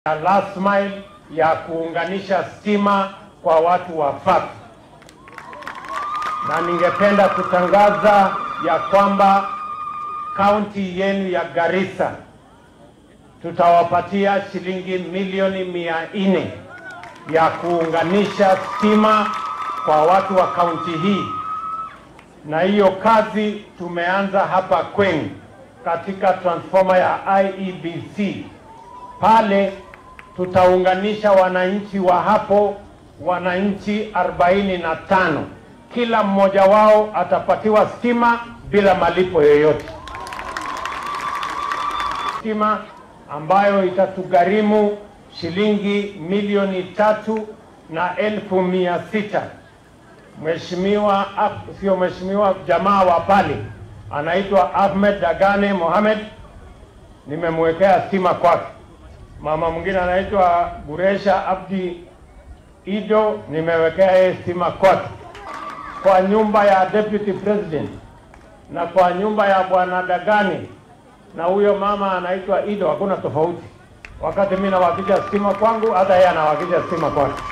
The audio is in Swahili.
ya last mile ya kuunganisha stima kwa watu wa Fafi, na ningependa kutangaza ya kwamba kaunti yenu ya Garissa tutawapatia shilingi milioni mia nne ya kuunganisha stima kwa watu wa kaunti hii, na hiyo kazi tumeanza hapa kwenu katika transformer ya IEBC pale tutaunganisha wananchi wa hapo, wananchi 45 kila mmoja wao atapatiwa stima bila malipo yoyote, stima ambayo itatugharimu shilingi milioni tatu na elfu mia sita. Mheshimiwa, sio mheshimiwa, jamaa wa pale anaitwa Ahmed Dagane Mohamed, nimemwekea stima kwake mama mwingine anaitwa Guresha Abdi Ido, nimewekea yeye stima kwake. Kwa nyumba ya deputy president na kwa nyumba ya bwana Dagani na huyo mama anaitwa Ido, hakuna tofauti. Wakati mimi nawakisha stima kwangu, hata yeye anawakisha stima kwake.